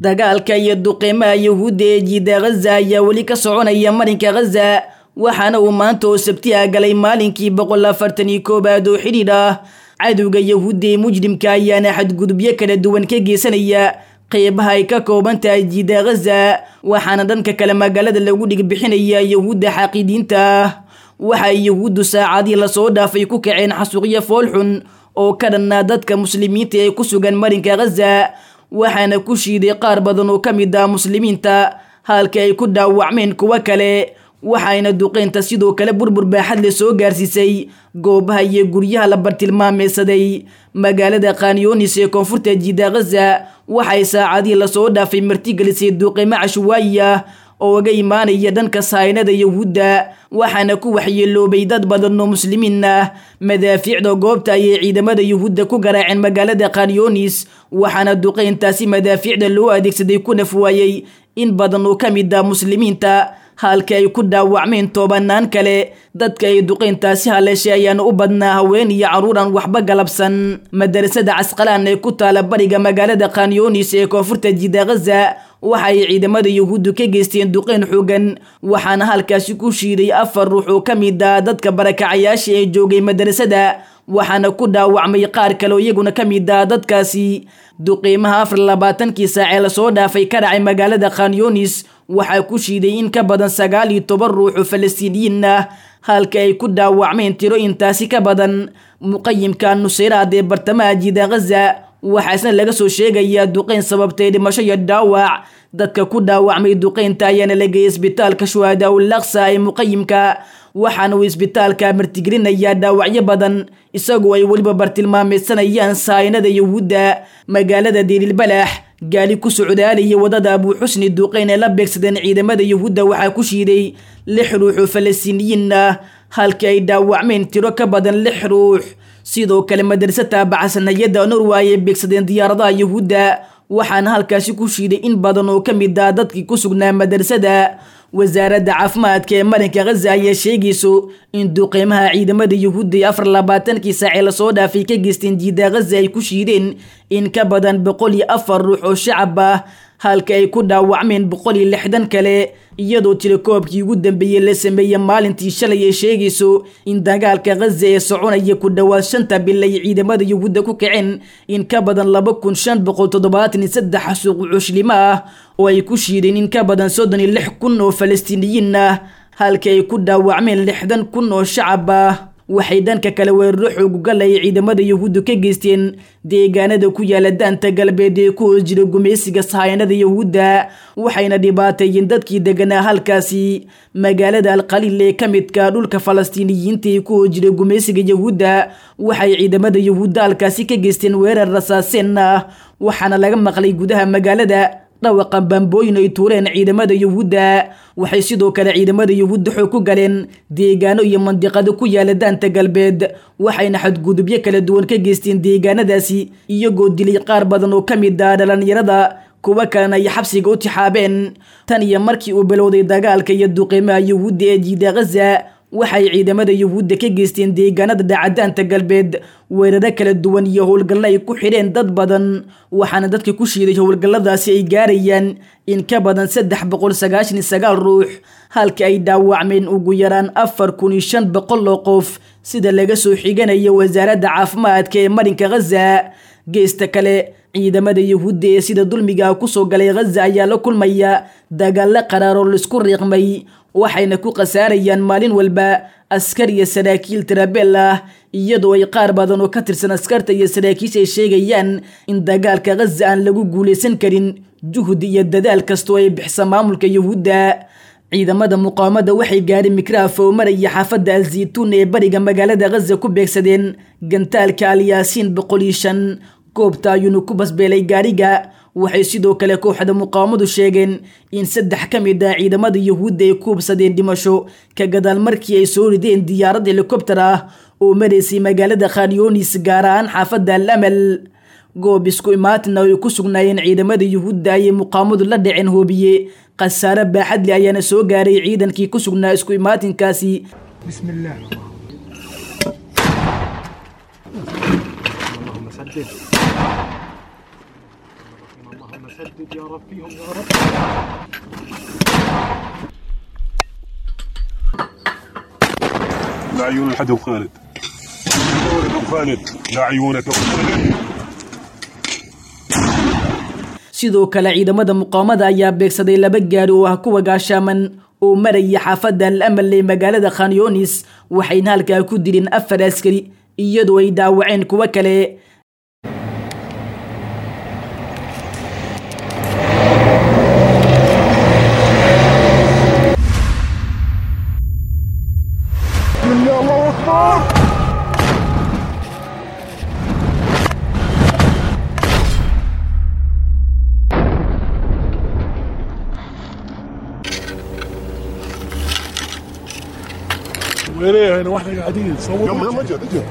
dagaalka iyo duqeymaha yahuudda ee jiida ghaza ayaa weli ka soconaya marinka ghaza waxaana uu maanta oo sabtiha galay maalinkii boqol afartan iyo koobaad oo xidhiidh ah cadowga yahuudda ee mujrimka ayaana xadgudubyo kala duwan ka geysanaya qeybaha ay ka kooban tahay jiida ghaza waxaana dhanka kale magaalada lagu dhigbixinaya yahuudda xaqiidiinta ah waxa ay yahuuddu saacadii lasoo dhaafay ku kaceen xasuuqyo foolxun oo ka dhannaa dadka muslimiinta ee ku sugan marinka ghaza waxaana ku shiiday qaar badan oo ka mid ah muslimiinta halka ay ku dhaawacmeen kuwo kale waxayna duqeynta sidoo kale burbur baaxad le soo gaarsiisay goobaha iyo guryaha la bartilmaameysaday magaalada khanyonis ee koonfurta jiida ghaza waxay saacadii lasoo dhaafay martigelisay duqeymo cashwaayi ah oo uga imaanaya dhanka sahaynada yahuudda waxaana ku waxyeeloobay dad badan oo muslimiin ah madaafiicda goobta ayay ciidamada yahuudda ku garaaceen magaalada khanyonis waxaana duqeyntaasi madaafiicda loo adeegsaday ku nafwaayey in badan oo ka mid ah muslimiinta halka ay ku dhaawacmeen tobanaan kale dadka ay duqeyntaasi haleeshay ayaana u badnaa haween iyo carruur aan waxba galabsan madarasada casqalaan ee ku taala bariga magaalada khanyonis ee koonfurta jiida ghaza waxa ay ciidamada yahuuddu ka geysteen duqeyn xoogan waxaana halkaasi ku shiiday afar ruux oo ka mid ah dadka barakacayaasha ee joogay madarasada waxaana ku dhaawacmay qaar kale oo iyaguna ka mid ah dadkaasi duqeymaha afar labaatankii saacee lasoo dhaafay ka dhacay magaalada khanyonis waxaa ku shiiday in ka badan sagaal iyo toban ruux oo falastiiniyiin ah halka ay ku dhaawacmeen tiro intaasi ka badan muqayimka nuseyraad ee bartamaha jiida ghaza waxaasna laga soo sheegayaa duqeyn sababtay dhimasho iyo dhaawac dadka ku dhaawacmay duqeynta ayaana la geeyay isbitaalka shuhadaa ul aqsa ee muqayimka waxaana uu isbitaalka martigelinayaa dhaawacyo badan isagoo ay weliba bartilmaameysanayaan sahaynada yahuudda magaalada diililbalax gaali ku socdaalaya wadada abuuxusni duqeyn ee la beegsadeen ciidamada yahuudda waxaa ku shiiday lix ruux oo falastiiniyiin ah halka ay dhaawacmeen tiro ka badan lix ruux sidoo kale madarsa taabacsanayada norway ay beegsadeen diyaaradaha yahuudda waxaana halkaasi ku shiiday in badan oo ka mid ah dadkii ku sugnaa madrasada wasaaradda caafimaadka ee marinka ghaza ayaa sheegayso in duqeymaha ciidamada yahuudda ee afar labaatankii saacee lasoo dhaafay ka geysteen jiida ghaza ay ku shiideen in ka badan boqol iyo afar ruux oo shacab ah halka ay ku dhaawacmeen boqol iyo lixdan kale iyadoo tilekoobkii ugu dambeeyey la sameeyey maalintii shalay ay sheegayso in dagaalka ghaza ee soconaya ku dhowaad shanta bil ay ciidamada yahuudda ku kaceen in ka badan laba kun shan boqol toddobaatan iyo saddex xasuuq cuslimo ah oo ay ku shiideen in ka badan soddon iyo lix kun oo falastiiniyiin ah halka ay ku dhaawacmeen lixdan kun oo shacab ah waxay dhanka kale weeraro xoogugal ay ciidamada yahuuddu ka geysteen deegaanada ku yaala daanta galbeed ee ku hoos jira gumaysiga sahayanada yahuudda waxayna dhibaateeyeen dadkii deganaa halkaasi magaalada alqaliil ee ka midka dhulka falastiiniyiinta ee ku hoos jira gumaysiga yahuudda waxay ciidamada yahuudda halkaasi ka geysteen weerar rasaaseen ah waxaana laga maqlay gudaha magaalada dhawaqa bambooyin ay tuureen ciidamada yahuudda waxay sidoo kale ciidamada yahuudda xoog ku galeen deegaano iyo mandiqado ku yaala daanta galbeed waxayna xadgudubyo kala duwan ka geysteen deegaanadaasi iyagoo dilay qaar badan oo ka mid ah dhalinyarada kuwo kalena ay xabsiga u tixaabeen tan iyo markii uu bilowday dagaalka iyo duqeymaha yahuudda ee jiida ghaza waxay ciidamada yahuudda ka geysteen deegaanada dhacadaanta galbeed weeraro kala duwan iyo howlgallo ay ku xidheen dad badan waxaana dadka ku shiiday howlgalladaasi ay gaarayaan in ka badan saddex boqol sagaashan iyo sagaal ruux halka ay dhaawacmeen ugu yaraan afar kun iyo shan boqol oo qof sida laga soo xiganayo wasaaradda caafimaadka ee marinka ghaza geesta kale ciidamada yahuudda ee sida dulmiga kusoo galay ghaza ayaa la kulmaya dagaallo qaraaroo laisku riiqmay waxayna ku khasaarayaan maalin walba askar iyo saraakiil tirabeel ah iyadoo ay qaar badan oo ka tirsan askarta iyo saraakiisha ay sheegayaan in dagaalka ghaza aan lagu guulaysan karin juhdi iyo dadaal kastoo ay bixisa maamulka yahuudda ciidamada muqaawamada waxay gaadheen mikraafo maraya xaafadda alzaytuun ee bariga magaalada ghaza ku beegsadeen gantaalka alyaasiin boqol iyo shan goobta ayuuna ku basbeelay gaariga waxay sidoo kale kooxda muqaawamadu sheegeen in saddex ka mid ah ciidamada yahuudda ay ku hubsadeen dhimasho ka gadaal markii ay soo rideen diyaarad helikobter ah oo maraysay magaalada khanyonis gaar ahaan xaafadda al amal goob isku imaatina ay ku sugnaayeen ciidamada yuhuudda ayay muqaamadu la dhaceen hoobiye khasaare baaxadle ayaana soo gaaray ciidankii ku sugnaa isku imaatinkaasi بسم الله اللهم سدد اللهم سدد سدد يا رب فيهم يا رب لا عيون الحد خالد ابو خالد لا عيونك ابو خالد sidoo kale ciidamada muqaamada ayaa beegsaday laba gaari oo ah kuwa gaashaaman oo maraya xaafadda al amal ee magaalada khanyonis waxayna halkaa ku dileen afar askari iyadoo ay dhaawaceen kuwo kale يا الله اكبر وين ايه هنا واحنا قاعدين صور يلا يلا اجل اجل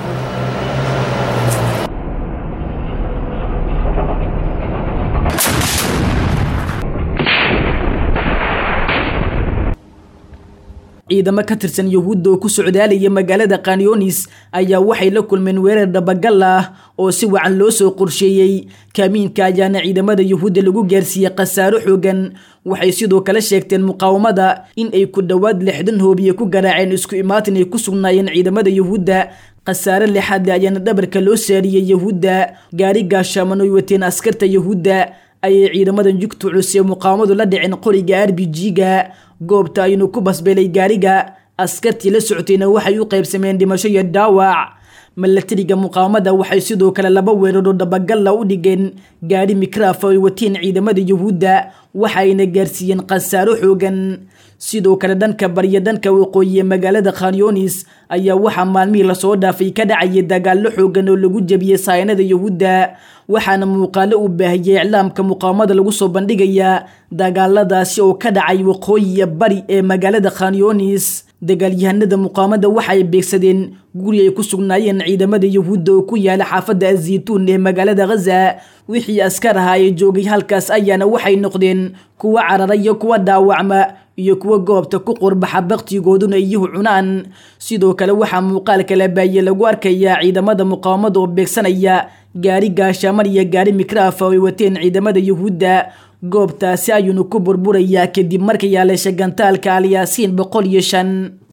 ciidamo ka tirsan yuhuudda oo ku socdaalaya magaalada kanyonis ayaa waxay la kulmeen weerar dhabagal ah oo si wacan loo soo qorsheeyey kaamiinka ayaana ciidamada yuhuudda lagu gaarsiiyey khasaaro xoogan waxay sidoo kale sheegteen muqaawamada in ay ku dhowaad lixdan hoobiye ku garaaceen isku imaatin ay ku sugnaayeen ciidamada yuhuudda khasaare lixaad le ayaana dhabarka loo saariyey yuhuudda gaari gaashaaman oy wateen askarta yuhuudda ayay ciidamadan jugta culus ee muqaawamadu la dhiceen qoriga r b g-ga goobta aynu ku basbeelay gaariga askartii la socotayna waxay u qaybsameen dhimasho iyo dhaawac milatariga muqaawamada waxay sidoo kale laba weeraroo dabagalla u dhigeen gaari mikraafa ay wateen ciidamada yuhuudda waxayna gaarsiiyeen khasaaro xoogan sidoo kale dhanka barya dhanka waqooyi ee magaalada khanyonis ayaa waxaa maalmihii lasoo dhaafay ka dhacayay dagaallo xoogan oo lagu jebiyey saynada yuhuudda waxaana muuqaalo u baahiyey iclaamka muqaawamada lagu soo bandhigayaa dagaaladaasi oo ka dhacay waqooyiya bari ee magaalada khanyonis dagaalyahanada muqaawamada waxay beegsadeen guri ay ku sugnaayeen ciidamada yuhuudda oo ku yaala xaafadda azaytuun ee magaalada ghaza wixii askar ahaa ee joogay halkaas ayaana waxay noqdeen kuwa carara iyo kuwa dhaawacma iyo kuwa goobta ku qurbaxa baktigooduna iyuhu cunaan sidoo kale waxaa muuqaalka la baahiye lagu arkayaa ciidamada muqaawamada oo beegsanaya gaari gaashaaman iyo gaari mikraafa oo ay wateen ciidamada yuhuudda goobtaasi ayuunu ku burburayaa kadib markay yaaleesha gantaalka alyaasiin boqol iyo shan